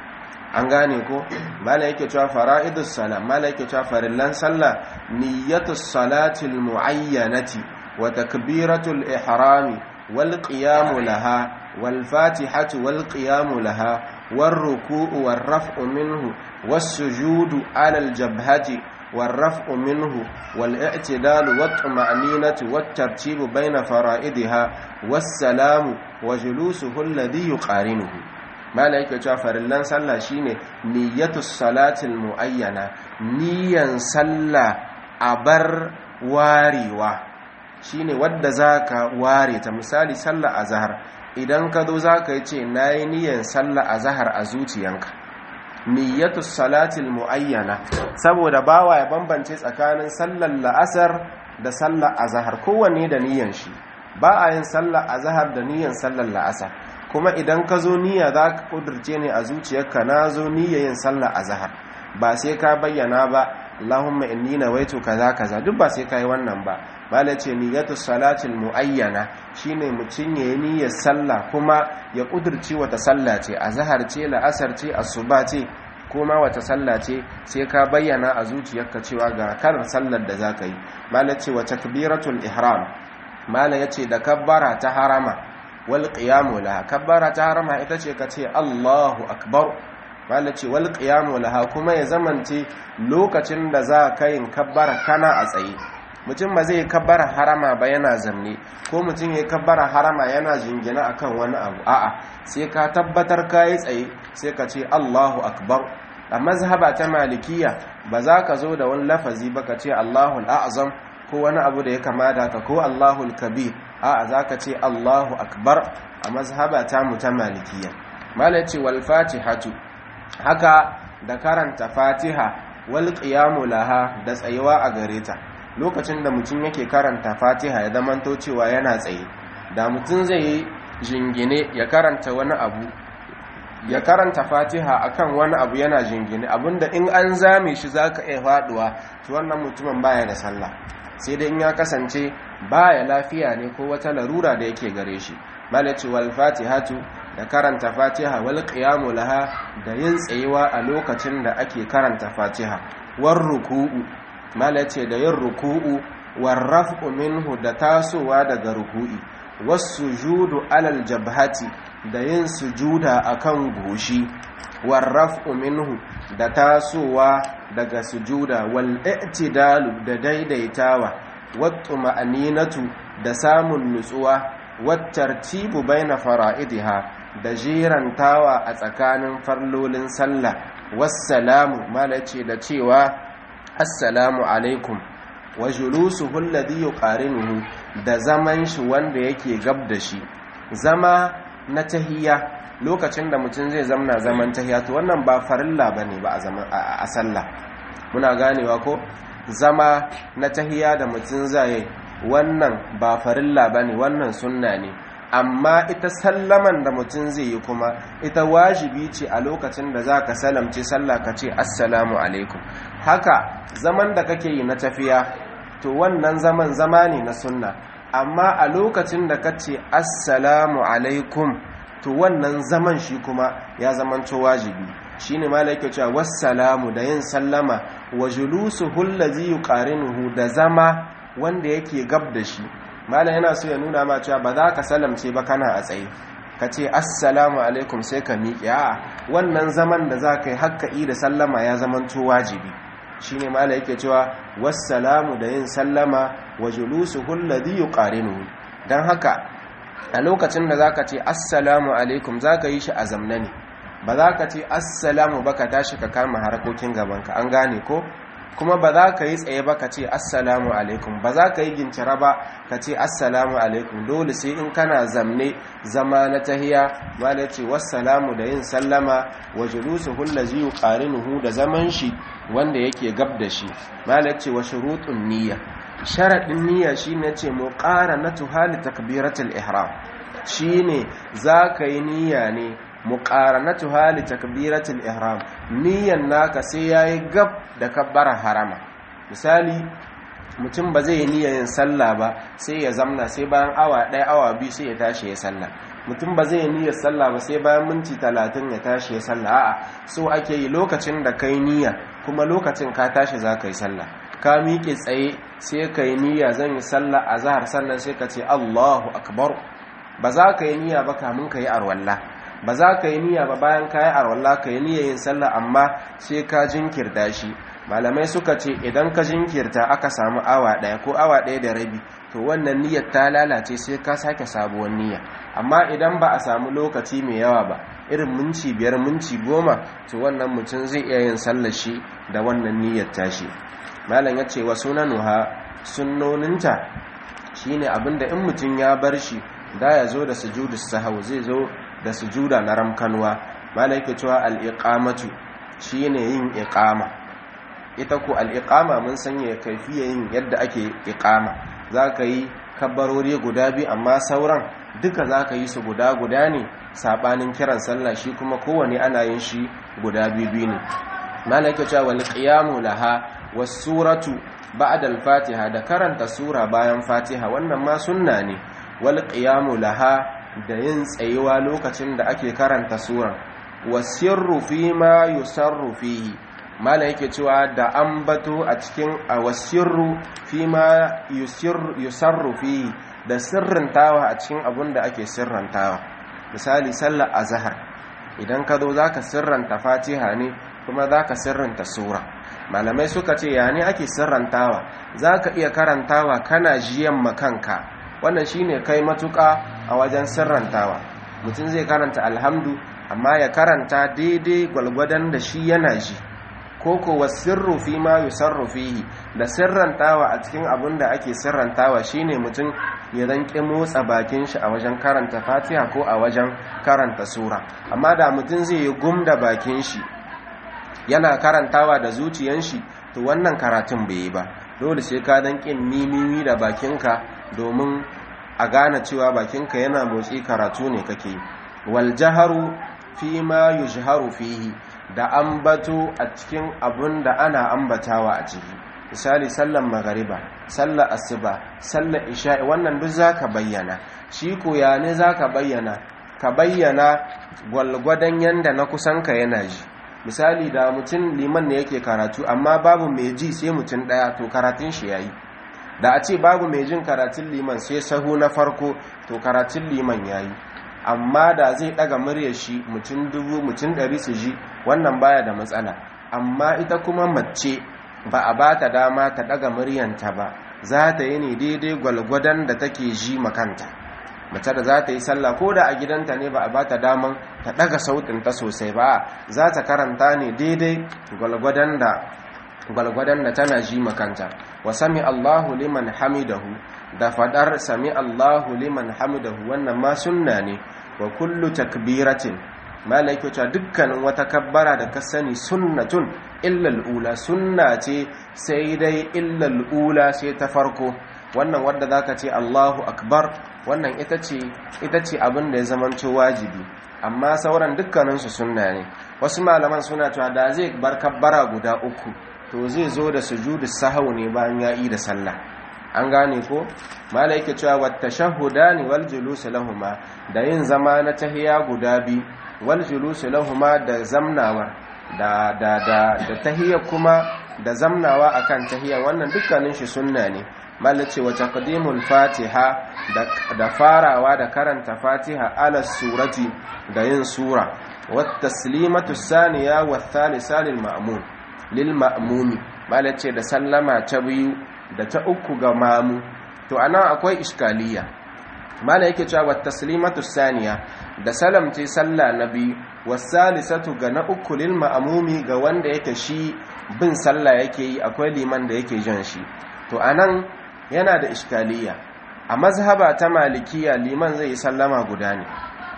[SPEAKER 1] an gane ko mala yake cewa fara'idus sala mala yake cewa farillan sallah niyyatus salatil muayyanati wa takbiratul ihrami wal qiyamu laha wal fatihatu wal qiyamu laha war ruku'u war raf'u minhu was sujudu ala al jabhati والرفع منه والاعتدال والطمأنينة والترتيب بين فرائدها والسلام وجلوسه الذي يقارنه ما لا yake cewa farillan sallah shine niyyatus salatil muayyana niyyan sallah a bar warewa shine wadda zaka ware ta misali sallah azhar idan ka zo zaka yi ce nayi niyyan sallah azhar a zuciyanka niyyatus salatil muayyana saboda bawa ya bambance tsakanin sallar la'asar da sallar azhar kowanne da niyyan shi ba a yin sallar azhar da niyyan sallar la'asar kuma idan ka zo niyya za ka kudurce ne a zuciyarka na zo niyya yin sallar azhar ba sai ka bayyana ba Allahumma inni nawaitu kaza kaza duk ba sai kai wannan ba bala ce niyyatus salatil muayyana shine mutun yayi niyyar sallah kuma ya kudurci wata sallah ce azhar ce la'asar ce asuba ce kuma wata sallah ce sai ka bayyana a zuciyarka cewa ga kalar sallar da zaka yi mala ce wa takbiratul ihram mala yace da kabbara ta harama wal qiyamu laha kabbara ta harama ita ce ka ce Allahu akbar mala ce wal qiyamu laha kuma ya zamance lokacin da za ka yin kabbara kana a tsaye mutum ba zai kabbara harama ba yana zamne ko mutum ya kabbara harama yana jingina akan wani abu a'a sai ka tabbatar ka yi tsaye sai ka ce Allahu akbar a mazhaba ta malikiya ba za ka zo da wani lafazi ba ka ce Allahu al'azam ko wani abu da ya kamata ka ko Allahu kabir a'a za ka ce Allahu akbar a mazhaba ta mu ta malikiya malaci wal fatihatu haka da karanta fatiha wal qiyamu laha da tsayuwa a gare ta lokacin da mutum yake karanta fatiha ya zamanto cewa yana tsaye da mutum zai yi jingine ya karanta wani abu ya karanta fatiha akan wani abu yana jingine abinda in an zame shi zaka iya faduwa to wannan mutumin baya da sallah sai dai in ya kasance baya lafiya ne ko wata larura da yake gare shi malaci wal fatihatu da karanta fatiha wal qiyamu laha da yin tsayuwa a lokacin da ake karanta fatiha war ruku'u malace da yin ruku'u war raf'u minhu da tasowa daga ruku'i was sujudu alal jabhati da yin sujuda akan goshi war raf'u minhu da tasowa daga sujuda wal i'tidalu da daidaitawa wat tuma'aninatu da samun nutsuwa wat tartibu baina fara'idiha da jirantawa a tsakanin farlolin sallah wassalamu malace da cewa assalamu alaikum wa julusuhu alladhi yuqarinuhu da zaman shi wanda yake gab da shi zama na tahiyya lokacin da mutum zai zamna zaman tahiyya to wannan ba farilla bane ba a zaman a sallah muna ganewa ko zama na tahiyya da mutum zai wannan ba farilla bane wannan sunna ne amma ita sallaman da mutum zai yi kuma ita wajibi ce a lokacin da za ka salamce sallah ka ce assalamu alaikum haka zaman da kake yi na tafiya to wannan zaman zama ne na sunna amma a lokacin da ka ce assalamu alaikum to wannan zaman shi kuma ya zamanto wajibi shi ne malaika cewa wassalamu da yin sallama wa julusu hullazi yuqarinuhu da zama wanda yake gab da shi malam yana so ya nuna ma cewa ba za ka salamce ba kana a tsaye ka ce assalamu alaikum sai ka miƙe a wannan zaman da za ka yi haƙƙa'i da sallama ya zamanto wajibi shi ne malam yake cewa wassalamu da yin sallama wa julusu hulladhi yuqarinuhu dan haka a lokacin da zaka ce assalamu alaikum zaka yi shi a zamna ne ba za ka ce assalamu ba ka tashi ka kama harkokin gabanka an gane ko kuma ba za ka yi tsaye ba ka ce assalamu alaikum ba za ka yi gincira ba ka ce assalamu alaikum dole sai in kana zamne zama na tahiya ma da ce wassalamu da yin sallama wa julusu hullazi yuqarinuhu da zaman shi wanda yake gab da shi ma da ce wa shurutun niyya sharadin niyya shine ce muqaranatu hali takbiratul ihram shine za ka yi niyya ne muqaranatu hali takbiratul ihram niyyan naka sai yayi gab da kabbarar harama misali mutum ba zai yi niyyar yin sallah ba sai ya zamna sai bayan awa ɗaya awa biyu sai ya tashi ya sallah mutum ba zai yi niyyar sallah ba sai bayan minti talatin ya tashi ya sallah a'a so ake yi lokacin da kai niyya kuma lokacin ka tashi za ka yi sallah ka miƙe tsaye sai ka yi niyya zan yi sallah a zahar sannan sai ka ce allahu akbar ba za ka yi niyya ba kamun ka yi arwallah ba za ka yi niyya ba bayan ka yi arwallah ka yi niyyar yin sallah amma sai ka jinkirta shi malamai suka ce idan ka jinkirta aka samu awa ɗaya ko awa ɗaya da rabi to wannan niyyar ta lalace sai ka sake sabuwar niyya amma idan ba a samu lokaci mai yawa ba irin minci biyar minci goma to wannan mutum zai iya yin sallar shi da wannan niyyar tashi malam ya ce wa sunanuha sunnoninta shine abinda in mutum ya bar shi da ya zo da sujudu sahau zai zo da sujuda na ramkanwa malam yake cewa al-iqamatu shine yin iqama ita ko al'iƙama mun sanya kaifiya yin yadda ake iƙama za ka yi kabbarori guda biyu amma sauran duka za ka yi su guda guda ne saɓanin kiran sallah shi kuma kowane ana yin shi guda biyu biyu ne malaka cewa wal qiyamu laha was suratu ba'da al fatiha da karanta sura bayan fatiha wannan ma sunna ne wal qiyamu laha da yin tsayuwa lokacin da ake karanta sura wasirru fi ma yusarru fihi mala yake cewa da an bato a cikin a wasirru fi ma yusarru fi da sirrantawa a cikin abun da ake sirrantawa misali sallar azhar idan ka zo zaka sirranta fatiha ne kuma zaka sirranta sura malamai suka ce ya ne ake sirrantawa zaka iya karantawa kana jiyan makanka wannan shine kai matuka a wajen sirrantawa mutum zai karanta alhamdu amma ya karanta daidai gwalgwadon da shi yana ji koko wasirru fi ma yusarru fihi da sirrantawa a cikin abin da ake sirrantawa shine mutum ya zanke motsa bakin shi a wajen karanta fatiha ko a wajen karanta sura amma da mutum zai yi gum da bakin shi yana karantawa da zuciyan shi to wannan karatun bai yi ba dole sai ka danke mimimi da bakinka domin a gane cewa bakinka yana motsi karatu ne kake wal jaharu fi ma yujharu fihi da ambato a cikin abun da ana ambatawa a ciki misali sallan magariba sallar asuba sallar isha'i wannan duk zaka bayyana shi ko ya ne zaka bayyana ka bayyana gwalgwadon yanda na kusan ka yana ji misali da mutum liman ne yake karatu amma babu mai ji sai mutum daya to karatun shi yayi da a ce babu mai jin karatun liman sai sahu na farko to karatun liman yayi amma da zai daga muryar shi mutum dubu mutum ɗari su ji wannan baya da matsala amma ita kuma mace ba a ba ta dama ta daga muryanta ba za ta yi ne daidai gwalgwadon da take ji makanta mace da za ta yi sallah ko da a gidanta ne ba a ba ta daman ta daga sautinta sosai ba za ta karanta ne daidai gwalgwadon da gwalgwadon da tana ji makanta wa sami Allahu liman hamidahu da fadar sami Allahu liman hamidahu wannan ma sunna ne wa kullu takbiratin malaikata dukkanin wata kabbara da ka sani sunnatun illal ula sunna ce sai dai illal ula sai ta farko wannan wadda zaka ce Allahu akbar wannan ita ce ita ce abin da ya zamanto wajibi amma sauran dukkaninsu sunna ne wasu malaman suna cewa da zai bar kabbara guda uku to zai zo da sujudu sahau ne bayan ya yi da sallah an gane ko mala yake cewa wata shahudani wal julusu lahuma da yin zama na tahiya guda bi wal julusu lahuma da zamnawa da da da da tahiyya kuma da zamnawa akan tahiyya wannan dukkanin shi sunna ne mala ce wa taqdimul fatiha da da farawa da karanta fatiha ala surati da yin sura wat taslimatu saniya wa thalitha lil ma'mum lil ma'mumi mala ce da sallama ta biyu da ta uku ga mamu to anan akwai iskaliya mala yake cewa wat taslimatu saniya da salamce sallah na biyu wasalisatu ga na uku lil ma'mumi ga wanda yake shi bin sallah yake yi akwai liman da yake jan shi to anan yana da iskaliya a mazhaba ta malikiya liman zai yi sallama guda ne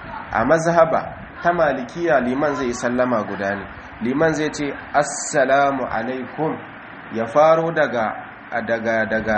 [SPEAKER 1] a mazhaba ta malikiya liman zai yi sallama guda ne liman zai ce assalamu alaikum ya faro daga daga daga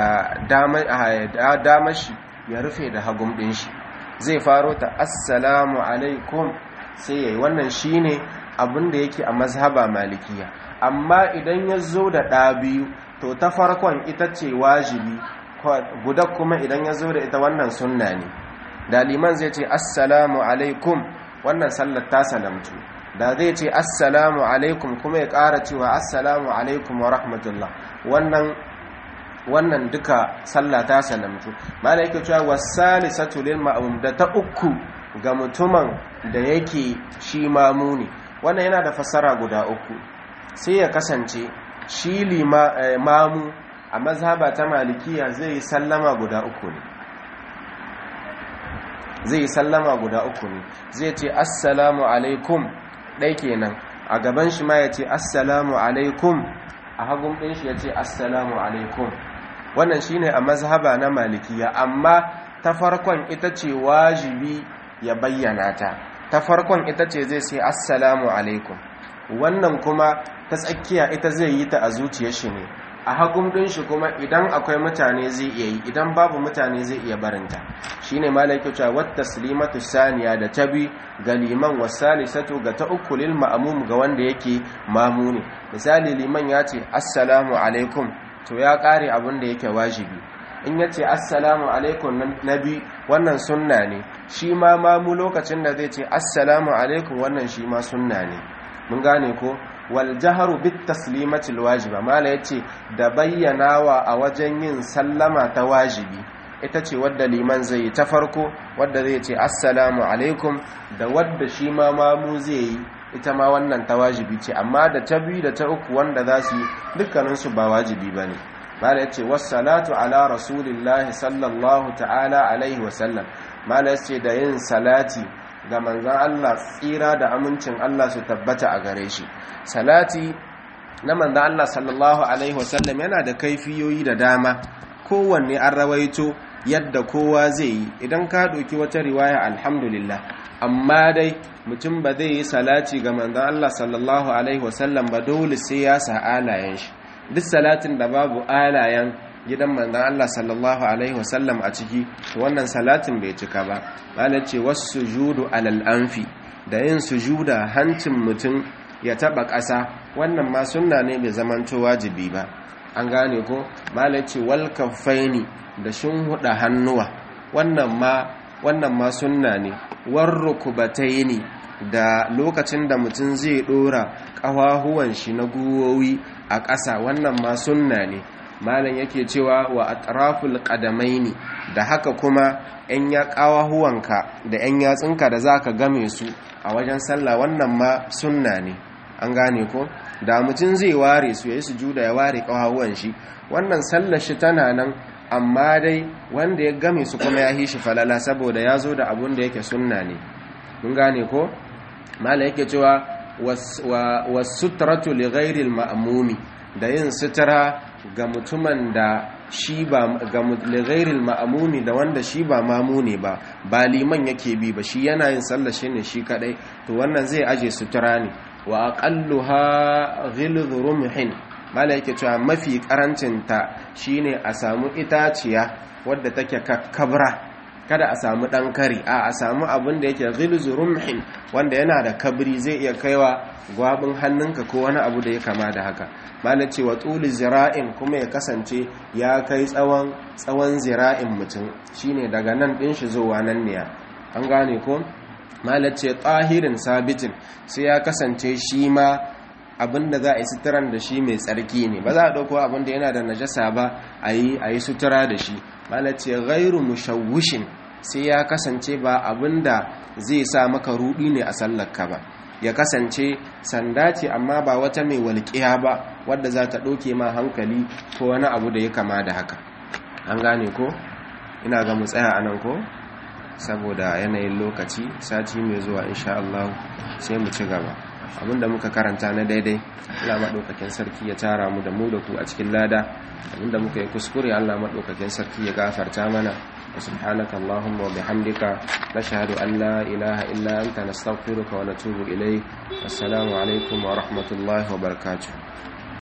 [SPEAKER 1] damashi ya rufe da hagun ɗin shi zai faro ta assalamu alaikum sai yayi wannan shine abin da yake a mazhaba malikiya amma idan ya zo da ɗa biyu to ta farkon ita ce wajibi guda kuma idan ya zo da ita wannan sunna ne da liman zai ce assalamu alaikum wannan sallar ta salamtu da zai ce assalamu alaikum kuma ya ƙara cewa assalamu alaikum wa rahmatullah wannan wannan duka sallah ta salamtu mana yake cewa wasalisatu lil ma'mum da ta uku ga mutumin da yake shi mamuni wannan yana da fassara guda uku sai ya kasance shi mamu a mazhaba ta malikiya zai yi sallama guda uku ne zai yi sallama guda uku ne zai ce assalamu alaikum ɗai kenan a gaban shi ma ya ce assalamu alaikum a hagun ɗin shi ya ce assalamu alaikum wannan shine a mazhaba na malikiya amma ta farkon ita ce wajibi ya bayyana ta ta farkon ita ce zai sai assalamu alaikum wannan kuma ta tsakiya ita zai yi ta a zuciyar shi ne a hagun din shi kuma idan akwai mutane zai iya yi idan babu mutane zai iya barinta shine malaiku cewa wat taslimatu saniya da tabi ga liman wasalisatu ga ta uku lil ma'mum ga wanda yake mamuni misali liman ya ce assalamu alaikum to ya kare abin da yake wajibi in ya ce assalamu alaikum nabi wannan sunna ne shi ma mamu lokacin da zai ce assalamu alaikum wannan shi ma sunna ne mun gane ko wal jaharu bit taslimati wajiba mala yace da bayyanawa a wajen yin sallama ta wajibi ita ce wadda liman zai yi ta farko wadda zai ce assalamu alaikum da wadda shi ma mamu zai yi ita ma wannan ta wajibi ce amma da ta biyu da ta uku wanda za su yi dukkaninsu ba wajibi ba ne mala ya ce wassalatu ala rasulillahi sallallahu ta'ala alaihi wasallam mala ya ce da yin salati ga manzan Allah tsira da amincin Allah su tabbata a gare shi salati na manzan Allah sallallahu alaihi wasallam yana da kaifiyoyi da dama kowanne an rawaito yadda kowa zai yi idan ka ɗauki wata riwaya alhamdulillah amma dai mutum ba zai yi salati ga manzan Allah sallallahu alaihi wasallam ba dole sai ya sa alayen shi duk salatin da babu alayen gidan manzan Allah sallallahu alaihi wasallam a ciki to wannan salatin bai cika ba malar ce wasu sujudu alal anfi da yin sujuda hancin mutum ya taba ƙasa wannan ma sunna ne bai zamanto wajibi ba an gane ko malaci wal kaffaini da huda hannuwa wannan ma wannan ma sunna ne war rukubataini da lokacin da mutum zai dora kawahuwan shi na guwowi a ƙasa wannan ma sunna ne malam yake cewa wa atraful qadamaini da haka kuma yan ya kawahuwanka da yan yatsunka da zaka game su a wajen sallah wannan ma sunna ne an gane ko da mutum zai ware su yayi sujuda ya ware kawahuwan shi wannan sallar shi tana nan amma dai wanda ya game su kuma ya hishi falala saboda ya zo da abun da yake sunna ne mun gane ko mala yake cewa wasutratu li ghairil ma'mumi da yin sutura ga mutumin da shi ba ga li ghairil ma'mumi da wanda shi ba mamune ba ba liman yake bi ba shi yana yin sallar shi ne shi kadai to wannan zai aje sutura ne wa aqalluha ghilz rumhin mala yake cewa mafi karancinta shine a samu itaciya wadda take kakkabra kada a samu dan kari a a samu abin da yake ghilzu rumhin wanda yana da kabri zai iya kaiwa gwabin hannunka ko wani abu da ya kama da haka mala ce wa tuli zira'in kuma ya kasance ya kai tsawon tsawon zira'in mutum shine daga nan din shi zuwa nan ne an gane ko mala ce tahirin sabitin sai ya kasance shi ma abinda za a yi suturan da shi mai tsarki ne ba za a ɗauko abinda yana da najasa ba a yi sutura da shi malace gairu mushawushin sai ya kasance ba abinda zai sa maka rudi ne a sallarka ba ya kasance sanda ce amma ba wata mai walƙiya ba wadda za ta ɗauke ma hankali ko wani abu da ya kama da haka an gane ko ina ga mu tsaya a nan ko saboda yanayin lokaci sati mai zuwa insha Allah sai mu ci gaba abinda muka karanta na daidai Allah maɗaukakin sarki ya tara mu da mu da ku a cikin lada abinda muka yi kuskure Allah maɗaukakin sarki ya gafarta mana wa subhanaka allahumma wa bihamdika nashhadu an la ilaha illa anta nastaghfiruka wa natubu ilayk assalamu alaikum wa rahmatullahi wa barakatuh